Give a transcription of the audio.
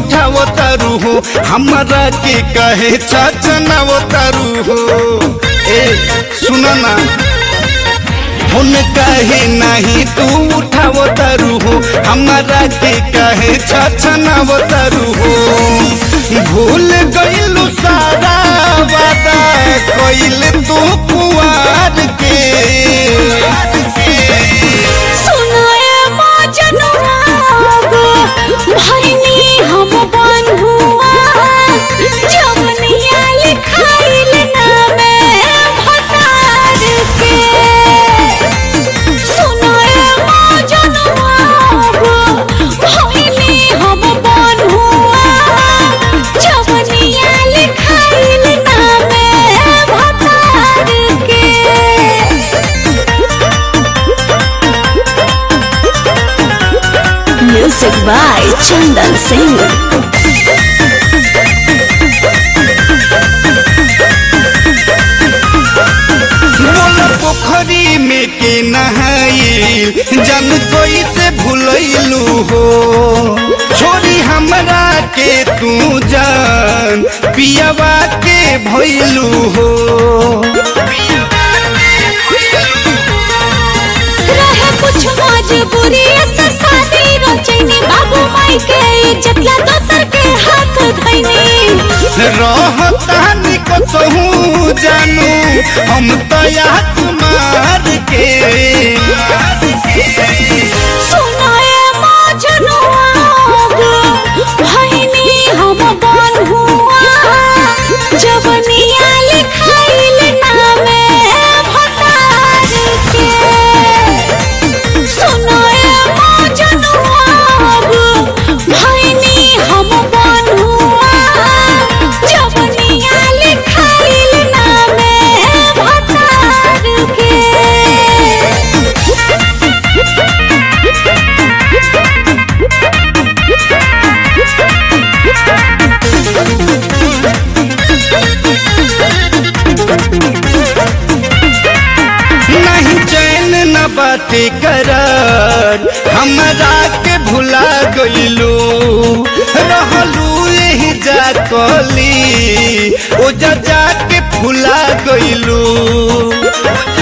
उठावो तारू हो हमरा के कहे चचनावो तारू हो ए सुनो ना फोन कहे नहीं तू उठावो तारू हो हमरा के कहे छछनावो तारू हो भूल गइलू सारा वादा कइल तू कुआर के सुनाए मजनुआ गो भैनी हम बंधुआ जवनिया लिखाइल नामे भतार के सुनाए मजनुआ गो भैनी हम बंधुआ जवनिया लिखाइल नामे भतार के Music by Chandan Singh. मोला पोखरी में के नहाइल जन कोई से भूलैलू हो छोरी हमरा के तू जान पियावा के भइलू हो रहे कुछ मजबूरी से शादी रचैनी बाबू माई के इज्जत ला दोसर के हाथ धैनी रहतानी कसहू जानू हम तया कुमार के सुनाए मजनुआ गो भैनी हम बंधुआ जवनिया लिखाइल नामे भतार के सुनाए मजनुआ गो भैनी हम बंधुआ जवनिया लिखाइल नामे भतार के नहीं चैन न बाते करार हमरा के भुला गइलू रहलू यही जा कली ओ जा जा के भुला गइलू